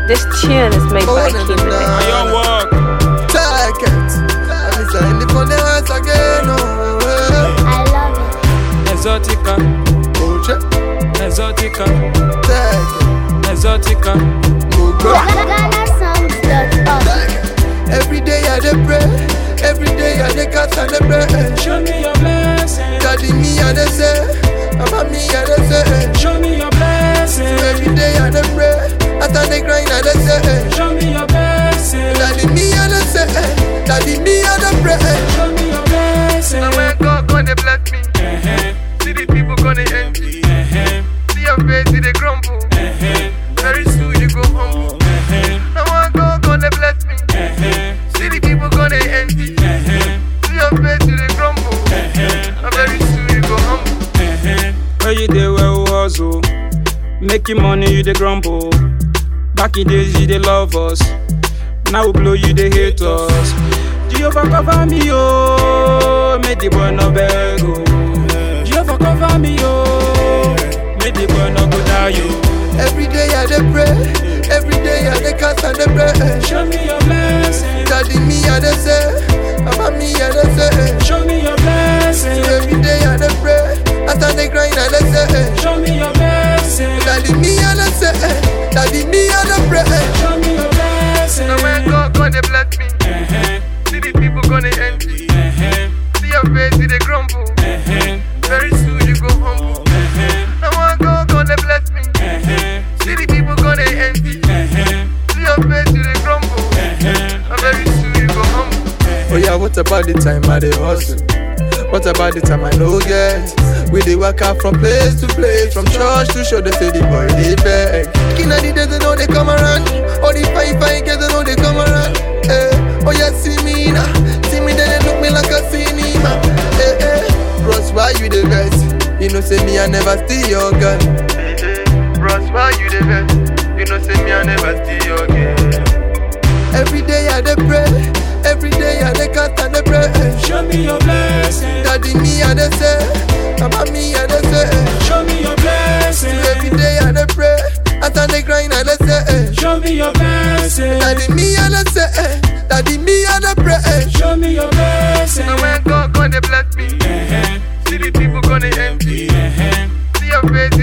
This tune is made by King I Limit. young walk. Take it. I miss her in the phone, the hands again. Oh, eh. I love it. Exotica, oh, check. exotica, Take it. exotica. Go, go. GhanaSongs.org. Take it. Every day I dey pray. Every day I dey cast and dey pray. Show me your blessing. Daddy me I dey say. Mama me I dey say. Show me your blessing. Every day I dey pray. After the grind I dey say. Show me your blessing. Daddy me I dey say. Daddy me I dey pray. Show me your blessing. Now when God gonna bless me, Eh-heh, see the people gonna envy. eh-heh, See your face, see they grumble. eh-heh, Very soon you go humble. eh-heh, Now when God gonna bless me, eh-heh, see the people gonna envy. eh-heh, See your face, see they grumble. eh-heh, Now very soon you go humble. eh-heh. Where you dey well hustle, making money you dey grumble. Back in days you dey love us, now we blow you dey hate us. Jehovah cover me oh, make the boy no beg oh. Jehovah cover me oh, make the boy no go die oh. Every day I dey pray. Every day I dey cast and dey pray. Show me your blessing, Daddy me I dey say. Mama me I dey say. show me your blessing, Every day I dey pray. After the grind I dey say. show me your blessing, Daddy me I dey say. Daddy me I dey pray. show me your blessing. Now when God gonna bless me, Eh-heh, see the people gonna envy. eh-heh, See your face, see they grumble. eh-heh, Very soon you go humble. eh-heh, Now when God gonna bless me, eh-heh, see the people gonna envy. eh-heh, See your face, see they grumble. eh-heh. And very soon you go humble. Oh yeah, what about the time I dey hustle? What about the time I no get? We dey work out from place to place, from church to show they say the boy dey beg. Inna the days they know they come around, all the fine fine girls they know they come around. Eh, oh yeah, see me now, see me then they look me like a cinema. Eh eh, bros why you dey vex? You know say me I never steal your gun. Eh eh, bros why you dey vex? You know say me I never steal your gun. Every day I dey pray, every day I dey cast and dey pray. Show me your blessing, Daddy me I dey say, mama me I dey say. show me your blessing, Every day I dey pray, after the grind I dey say. show me your blessing, Daddy me I dey say, daddy me I dey pray. show me your blessing. Now when God gonna bless me, Eh-heh, see the people gonna envy. eh-heh, See your face,